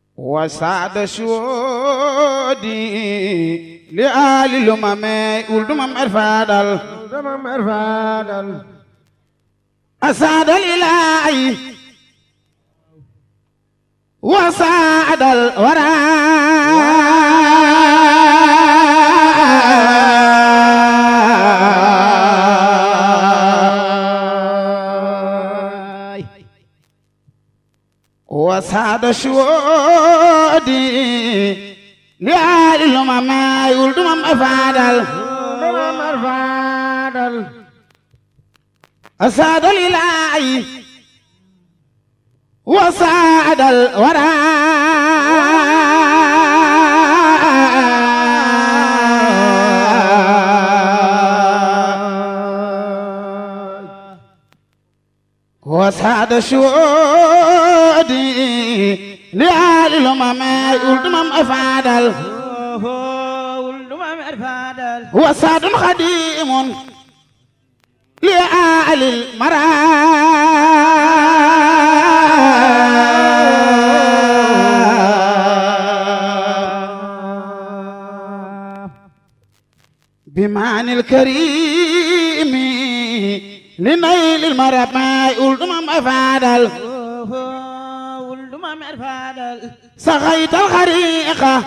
وسعد شودي لآل الأمم ولدمم إرفادل ولدمم إرفادل أسعد الإلهي وسعد الورى وسعد شودي لآل الأمم ولدمم إرفادل ولدمم إرفادل أسعد الإلهي وسعد الورى وسعد شودي لآل الأمم ولدمم أفادل ولدمم إرفادل وسعد خديم لآل المرى بمعنى الكريم لنيل المرب ما يلدم أفادل ولدمم إرفادل سغيت الخريقة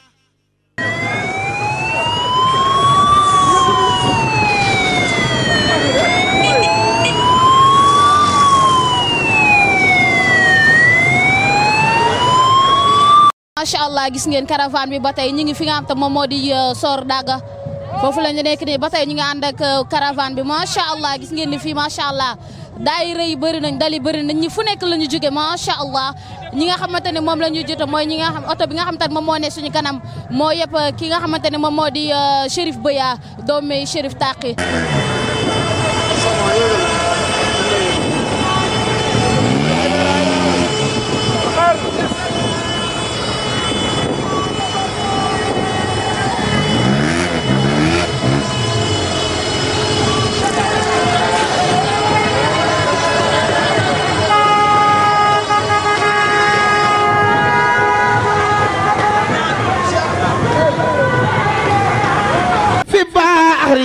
macha allah gis ngeen caravane bi ba tey ñu ngi fi nga xam te moom moo di Sor Daga foofu la ñu nekk nii ba tey ñu ngi ànd ak caravane bi macha allah gis ngeen ni fii macha allah daayira yi bëri nañ dali bëri nañ ñi fu nekk la ñu jóge macha allah ñi nga xamante ne moom la ñu jota mooy ñi nga xam oto bi nga xamante ne moom moo ne suñu kanam moo yëpp ki nga xamante ne moom moo di Chérif Beya doomi Chérif Taqi في بحر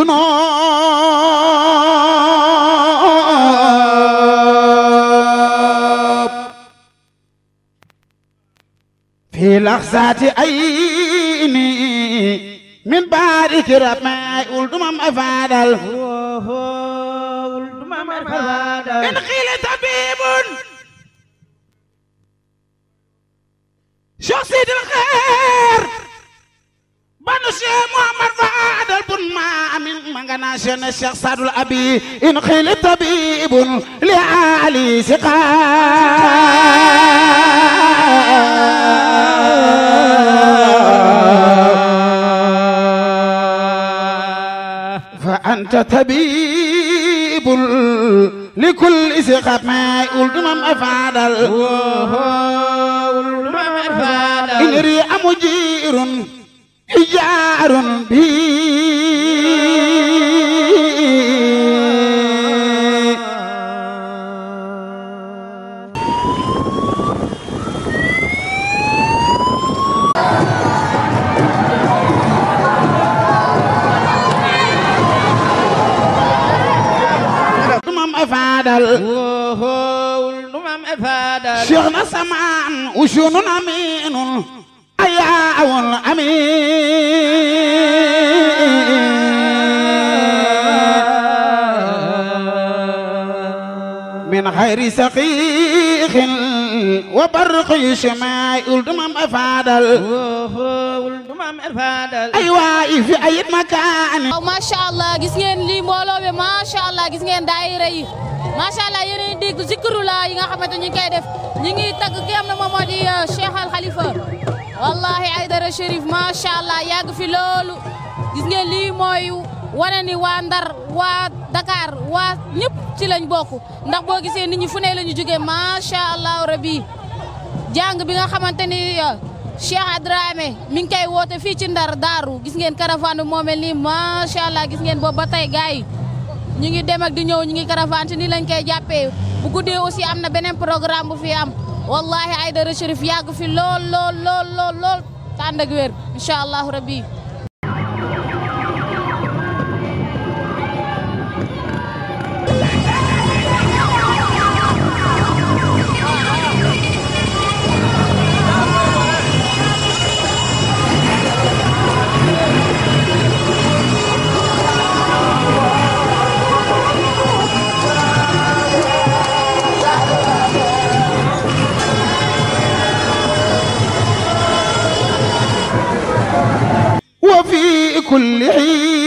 ذنوب في لحظة عيني من بارك رب ما يقول دمم أفادل ولدمم إرفادل إن قيل طبيب شو سيد الخير بنو شيخ محمد فادل بن ما من مغنا شن الشيخ سعد الأبي إن قيل طبيب لعلي سقا فأنت طبيب لكل سقا ما يقول دمم أفادل ولدمم إرفادل إن ريع مجير حجار بي دمم أفادل ولدمم إرفادل شيخنا سمان وشون أمين أيا الأمين من خير سقيق وبرق شماء الدمم أفادل ولدمم إرفادل أيوا في أي مكان waaw macha allah gis ngeen lii mbooloo bi macha allah gis ngeen daayira yi macha allah yéen a ngi dégg zikru la yi nga xamante ñu ngi koy def ñu ngi tagg ki am na moom moo di Cheikh Al Khalifa wallahi Aydara Chérif macha allah yàgg fi loolu gis ngeen lii mooy wane ni waa Ndar waa Dakar waa ñëpp ci lañ bokk ndax boo gisee nit ñi fu ne la ñu jógee macha allah rabi jàng bi nga xamante ni Cheikh Adrame mi ngi koy woote fii ci Ndar Daaru gis ngeen caravane bi moo mel nii macha allah gis ngeen boobu ba tey gars yi ñu ngi dem ak di ñëw ñu ngi caravane te nii lañ koy jàppee bu guddee aussi am na beneen programme bu fi am wallahi Aïdara Chérif yàgg fi lool lool lool lool lool tànd ak wér incha allahu rabbi وفي كل حين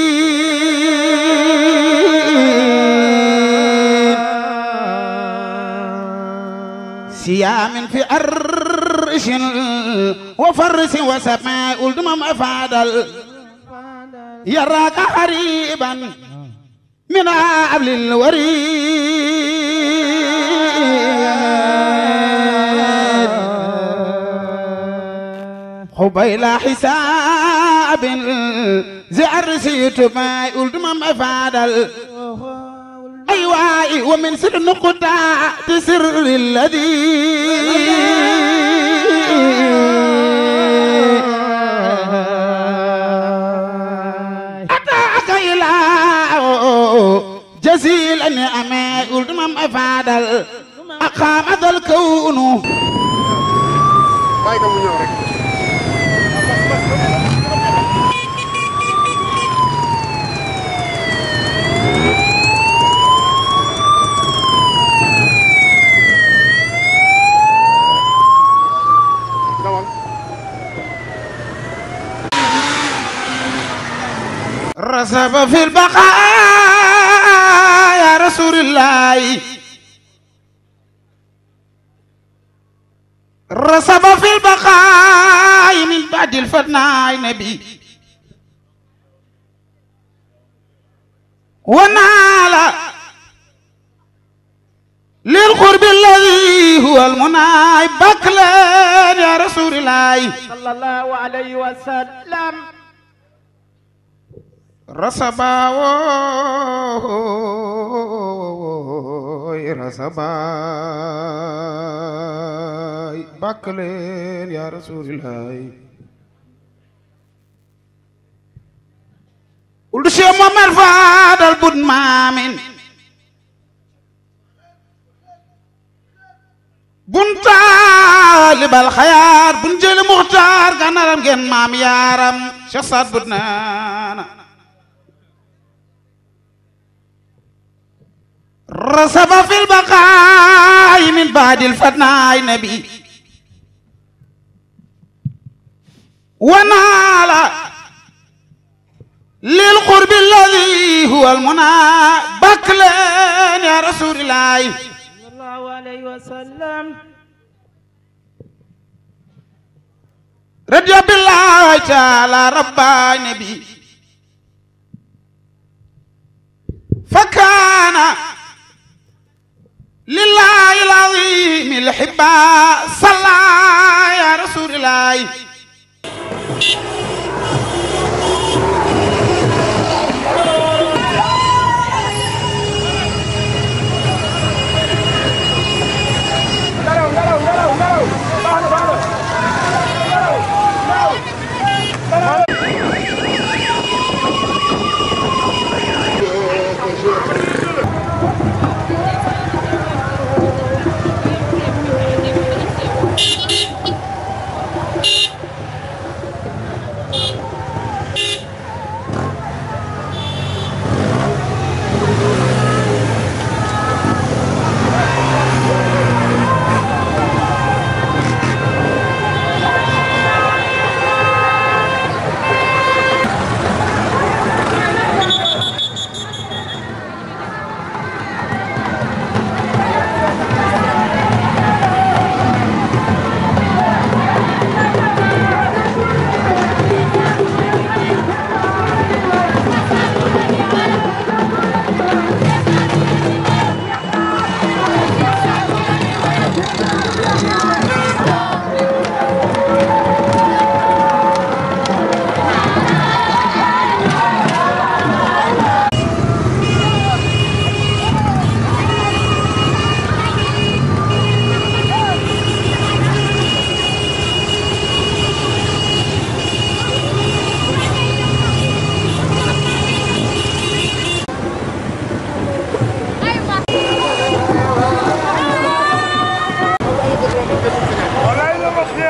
سيام في أرش وفرس وسماء الدمم أفادل يراك قريبا من عبل الوريد قبيل حساب زعر سيت ما قلت ما مفادل أيواي ومن سر نقطة تسر الذي أتاك إلى جزيل النعمة قلت ما مفادل أقام ذا الكون bàyyi ko mu ñëw rek. dawal. رسب في البقاء يا رسول الله رسب في البقاء من بعد الفناء نبي ونال للقرب الذي هو المنى بكلا يا رسول الله صلى الله عليه وسلم رسبا وي رسبا بكلين يا رسول الله قلت شيء محمد فادل بود مامين bun taalibal xayaar bun jëli muxtaar gànnaaram ngeen maam yaaram Cheikh Saad Bou naana rasaba fil baqaay min baadil fatnaay nabi wanaala lil qurbi alladi huwa almuna bakleen ya rasulillahi صلى الله عليه وسلم رضي بالله تعالى ربا نبي فكان لله العظيم الحبا صلى يا رسول الله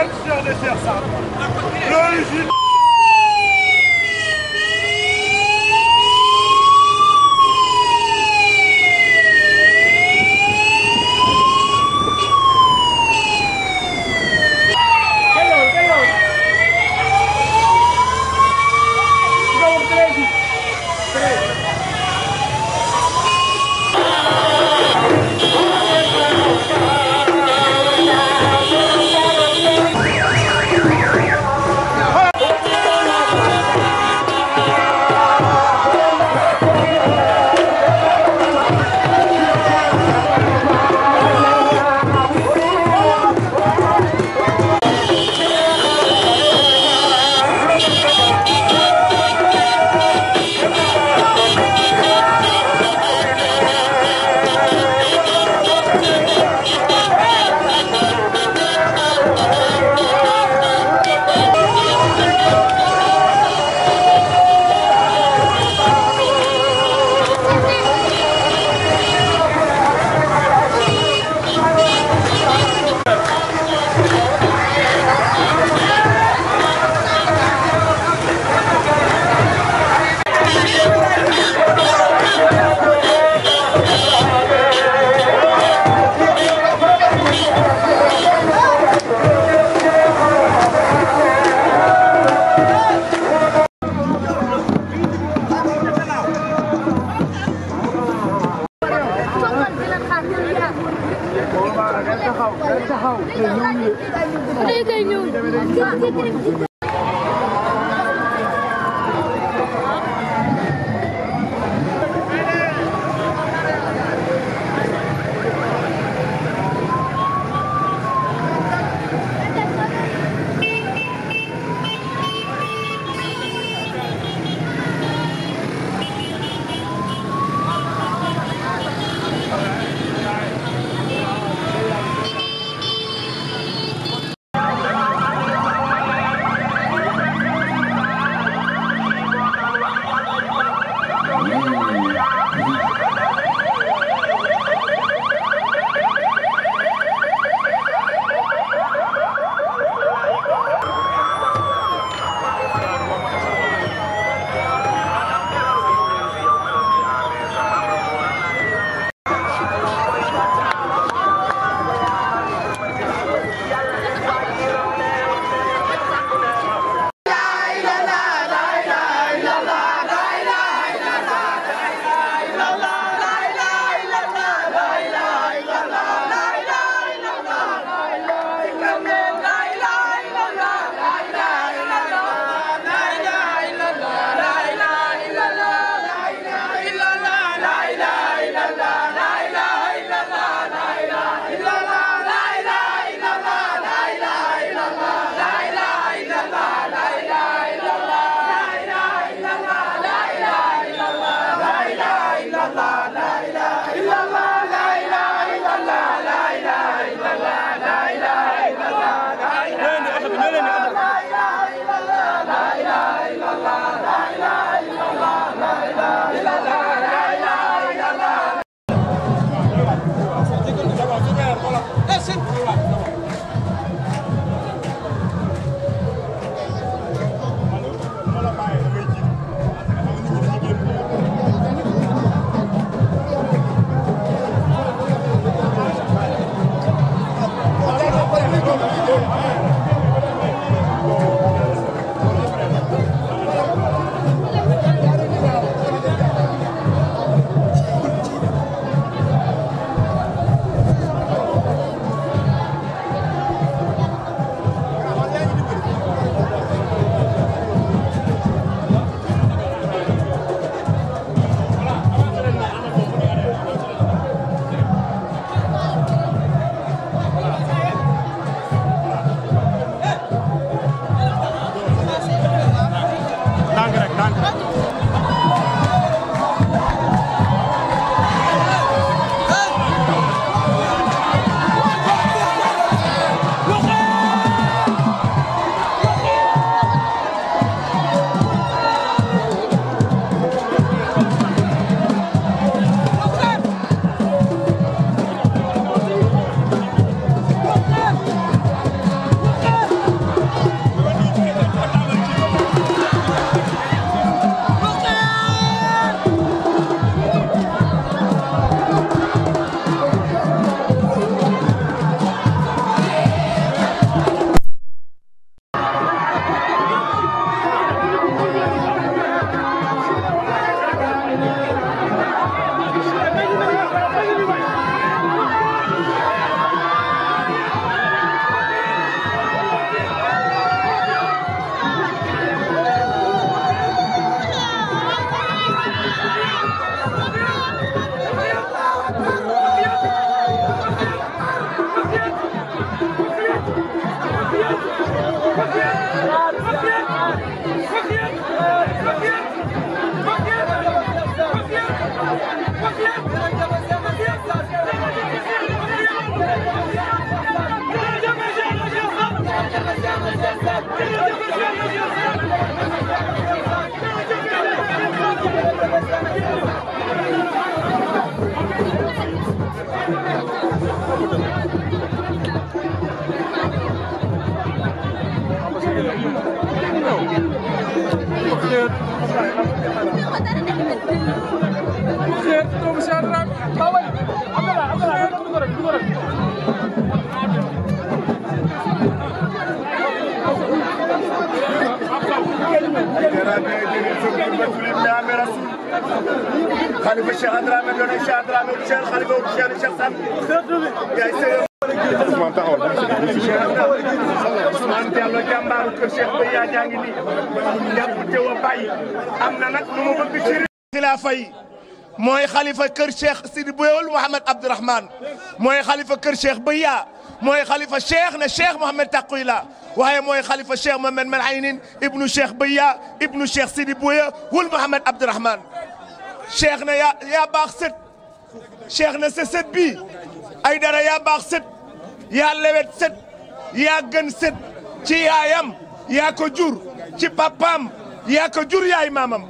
Cheikh de Cheikh Sarr l'origine Thank خليفه الشيخ درامي دون الشيخ درامي والشيخ خليفه والشيخ الشيخ سعد yaay sëyam Ousmane taxawal Ousmane Diallo jàmbaaru kër Cheikh ba yaa jaa ngi nii jàpp te wa bàyyi am na nag lu mu bëgg ci xilaafa yi mooy xalifa kër Cheikh Sidi Boyol Mouhamed Abdourahmane mooy xalifa kër Cheikh Beya mooy xalifa Cheikh na Cheikh Mouhamed Taquyla waaye mooy xalifa Cheikh Mouhamed Malhaynin ibnu Cheikh Beya ibnu Cheikh Sidi Boya wul Mouhamed Abdourahmane Cheikh na yaa yaa baax sët Cheikh na sa sët bii ay dara yaa baax sët yaa lewet sët yaa gën sët ci yaayam yaa ko jur ci papaam yaa ko jur yaay maamam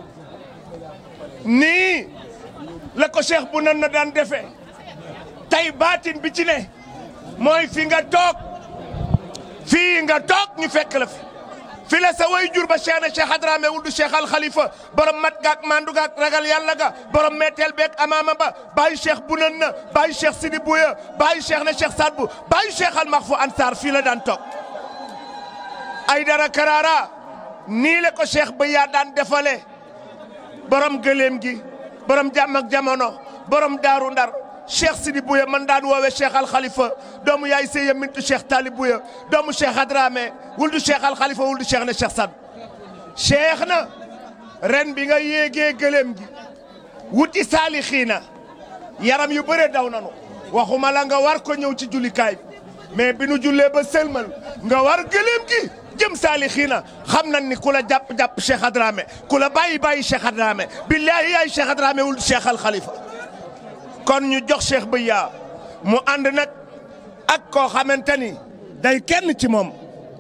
nii la ko cheikh bu nan na daan defee tey baatin bi ci ne mooy fi nga toog fii nga toog ñu fekk la fi fi la sa way jur ba cheikh na cheikh Hadrame wuldu cheikh al Khalifa borom mat gaak mandu gaak ragal yàlla ga borom metteel beeg amaama ba bàyyi cheikh bu nan na bàyyi cheikh Sidi Bouya bàyyi cheikh na cheikh Saad bu bàyyi cheikh al Maxfu Ansar fii la daan toog ay dara karara nii la ko cheikh ba yaa daan defalee borom gëléem gi borom jàmm ak jamono borom daaru ndar cheikh Sidi Bouya man daan woowee cheikh al Khalifa doomu yaay Seye Mintu cheikh Tali Bouya doomu cheikh Hadrame wuldu cheikh al Khalifa wuldu cheikh na cheikh Sad cheikh na ren bi nga yéegee gëléem gi wuti saalixiina yaram yu bëre daw nanu waxuma la nga war ko ñëw ci jullikaay bi mais bi nu jullee ba sëlmal nga war gëléem gi jëm saalixiina xam nañ ni ku la jàpp jàpp cheikh Hadrame ku la bàyyi bàyyi cheikh Hadrame billahi yaay cheikh Hadrame wuldu cheikh al Khalifa kon ñu jox Cheikh Beya mu ànd nag ak koo xamante ni day kenn ci moom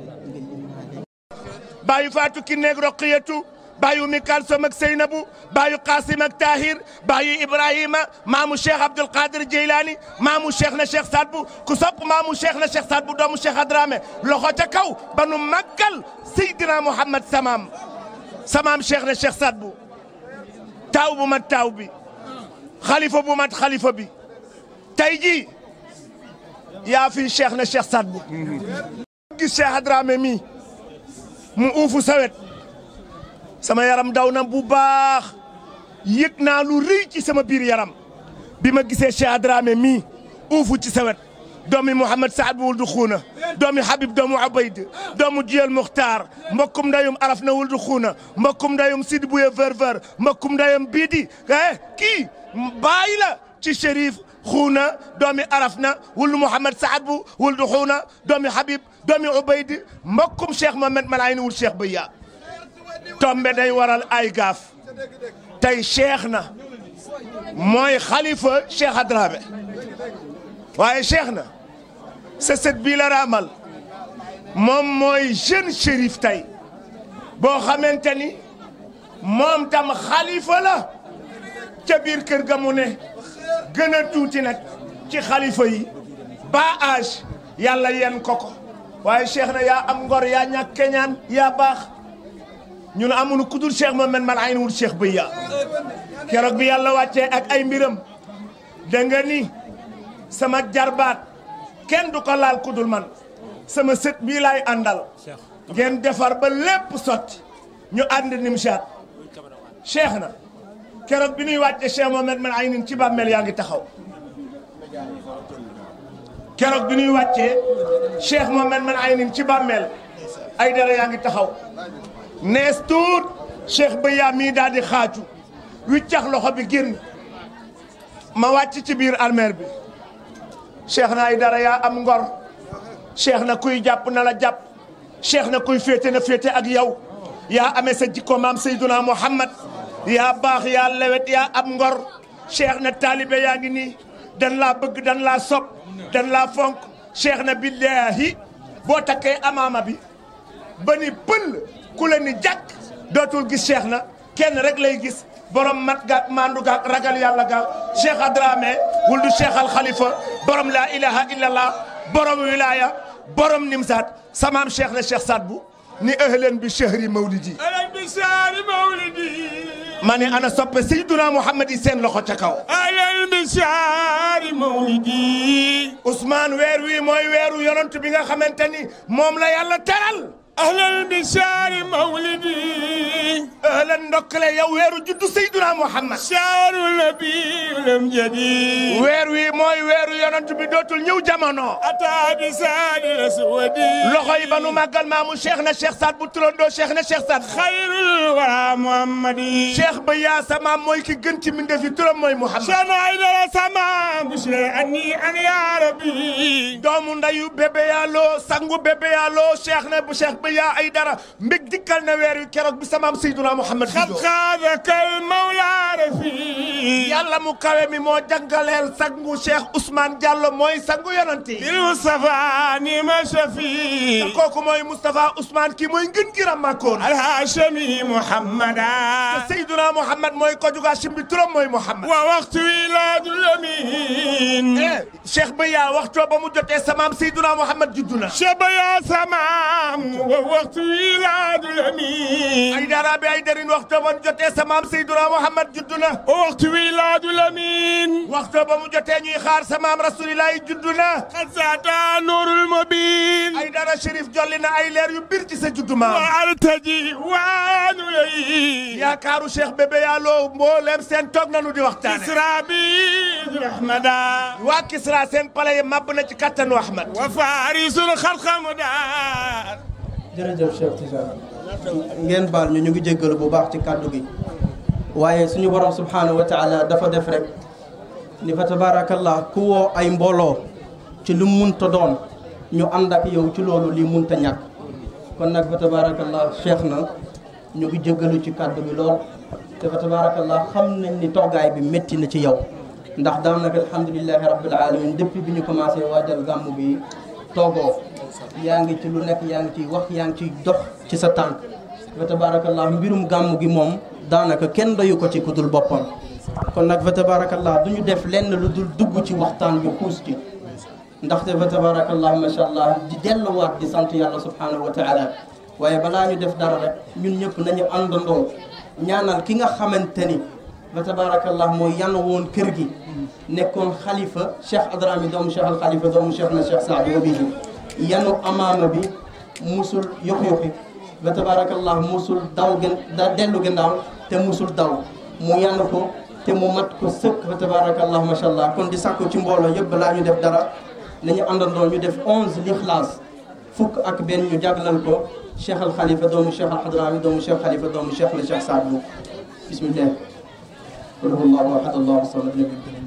bàyyi Fatou ki neeg Roqiyatu bàyyi Umi Kalsom ak Seynabu bàyyi Qasim ak Tahir bàyyi Ibrahima maamu Cheikh Abdul Qadir Jeylaani maamu Cheikh na Cheikh Sadbu ku sopp maamu Cheikh na Cheikh Sadbu doomu Cheikh Hadrame loxo ca kaw ba nu màggal Seydina Mouhamed Samaam Samaam Cheikh na Cheikh Sadbu taaw bu mat taaw bi. xalifa bu mat xalifa bi tey jii yaa fi cheikh na cheikh Saad bu gis cheikh Hadrame mi mu uufu sawet sama yaram daw na bu baax yëg naa lu rëy ci sama biir yaram bi ma gisee cheikh Hadrame mi uufu ci sawet doomi Mouhamed Saad bu wuldu xuuna doomi Habib doomu Ubayd doomu Jiyal Muxtaar mbokkum ndayum araf na wuldu xuuna mbokkum ndayum Sidi Bouye ver ver mbokkum ndayum biidi eh kii bàyyi la ci Chérif xuuna doomi araf na wuldu Mouhamed Saad bu wuldu xuuna doomi Habib doomi Ubayd mbokkum Cheikh Mohamed Malayni wul Cheikh Beya tombe day waral ay gaaf tey Cheikh na mooy xalifa Cheikh Hadrame waaye Cheikh na sa sët bii la raamal moom mooy jeune shérif tey boo xamante ni moom tam xalifa la ca biir kër ga mu ne gën a tuuti nag ci xalifa yi ba âge yàlla yen ko ko waaye Cheikh na yaa am ngor yaa ñàkk keñaan yaa baax ñun amuñu ku dul Cheikh Mohamed man ay wul Cheikh Beya keroog bi yàlla wàccee ak ay mbiram da nga ni sama jarbaat kenn du ko laal kudul man sama sët bii laay àndal ngeen defar ba lépp sotti ñu ànd nimsaat cheikh na keroog bi ñuy wàcce cheikh Mohamed man ay nin ci bàmmeel yaa ngi taxaw keroog bi ñuy wàccee cheikh Mohamed man ay nin ci bàmmeel ay dara yaa ngi taxaw nees tuut cheikh Beya mii daal di xaaju wiccax loxo bi génn ma wàcc ci biir armeer bi cheikh na ay dara yaa am ngor cheikh na kuy jàpp na la jàpp cheikh na kuy féete na féete ak yow yaa amee sa jikko maam Seyduna Muhammad yaa baax yaa lewet yaa am ngor cheikh na taalibe yaa ngi nii dan laa bëgg dan laa sopp dan laa fonk cheikh na billahi boo takkee amaama bi ba ni pël ku la ni jàkk dootul gis cheikh na kenn rek lay gis borom mat gaak mandu gaak ragal yàlla gaak cheikh Adramé wuldu cheikh al Khalifa borom laa ilaha illallah borom wilaya borom nimsaat samaam cheikh na cheikh Saad bu ni ahlan bi chahri mawlidi أهلا بشهر مولدي ma ne ana soppe Seyduna Muhammad yi seen loxo ca kaw أهلا بشهر مولدي Ousmane weer wi mooy weeru yonent bi nga xamante ni moom la yàlla teral أهلا بشهر مولدي ahlan ndokkale yow weeru juddu Seyduna Muhammad شهر النبي الأمجدي weer wi mooy weeru yonent bi dootul ñëw jamono أتى بساد الأسود loxo yi ba nu màggal maamu cheikh na cheikh Saad bu turandoo cheikh na cheikh Saad خير الورى محمدي cheikh ba yaa sa maam mooy ki gën ci mbindeef yi turam mooy Muhammad شان عيد السماء بشرى أني أنا يا ربي doomu ndayu bébé yàlloo sangu bébé yàlloo cheikh na bu cheikh ba yaa ay dara mbég dikkal na weer wi keroog bi sa maam Seyduna Muhammad قد juddoo خاذك المولى رفيق yàlla mu kawe mi moo jàngaleel sangu cheikh Ousmane Diallo mooy sangu yonent yi بالمصطفى نعم شفيق kooku mooy Moustapha Ousmane kii mooy ngën gi ràmmaakoon الهاشمي محمدا Seyduna Muhammad mooy ko juga simbi turam mooy Muhammad ووقت ولاد اليمين eh cheikh ba yaa waxtoo ba mu jotee sa maam Seyduna Muhammad juddu na شب يا سمام ووقت ولاد ay اليمين dara bi ay darin waxtoo ba mu jotee sa maam Seyduna Muhammad juddu na ووقت ولاد اليمين waxtoo ba mu jotee ñuy xaar sa maam rasulillahi juddu na قد زاد نور المبين ay dara shérif jolli na ay leer yu bir ci sa juddu maam وارتجي وان لي yaakaaru cheikh bébé yàlloo mbooleem seen toog nanu di waxtaane اسرى بيد رحمدا waa Kisra seen pale yi màbb na ci kattanu Ahmad وفارس الخلق مدار jërëjëf Cheikh Tidiane ngeen baal ñu ñu ngi jéggalu bu baax ci kàddu gi waaye suñu borom subhanahu wa taala dafa def rek ni fa tabarakallah ku woo ay mbooloo ci lu munta doon ñu ànd ak yow ci loolu lii munta ñàkk kon nag fa tabarakallah cheikh na ñu ngi jéggalu ci kàddu gi lool te fa tabarakallah xam nañ ni toggaay bi métti na ci yow ndax daanaka alhamdulilahi rabbil alamin depuis bi ñu commencé waajal gàmmu bi toogoo yaa ngi ci lu nekk yaa ngi ciy wax yaa ngi ciy dox ci sa tànk fa tabarakallah mbirum gàmmu gi moom daanaka kenn doyu ko ci ku dul boppam kon nag fa tabarakallah du ñu def lenn lu dul dugg ci waxtaan bi xuus ci ndaxte fa tabarakallah macha allah di delluwaat di sant yàlla subhanahu wa taala waaye balaa ñu def dara rek ñun ñëpp nañu àndandoo ñaanal ki nga xamante ni fa tabarakallah mooy yan woon kër gi nekkoon xalifa cheikh adrami doomu cheikh al xalifa doomu cheikh na cheikh saad bi yanu amaama bi musul yox yoxi fa tabarakallah musul daw gën da dellu gannaaw te musul daw mu yanu ko te mu mat ko sëkk fa tabarakallah macha allah kon di sàkku ci mbooloo yëpp balaa ñu def dara nañu àndandoo ñu def onze lixlaas fukk ak benn ñu jaglal ko cheikh al xalifa doomu cheikh al xadrami doomu cheikh xalifa doomu cheikh na cheikh saad bu bismillah qul huwa allahu ahad allahu samad lam yalid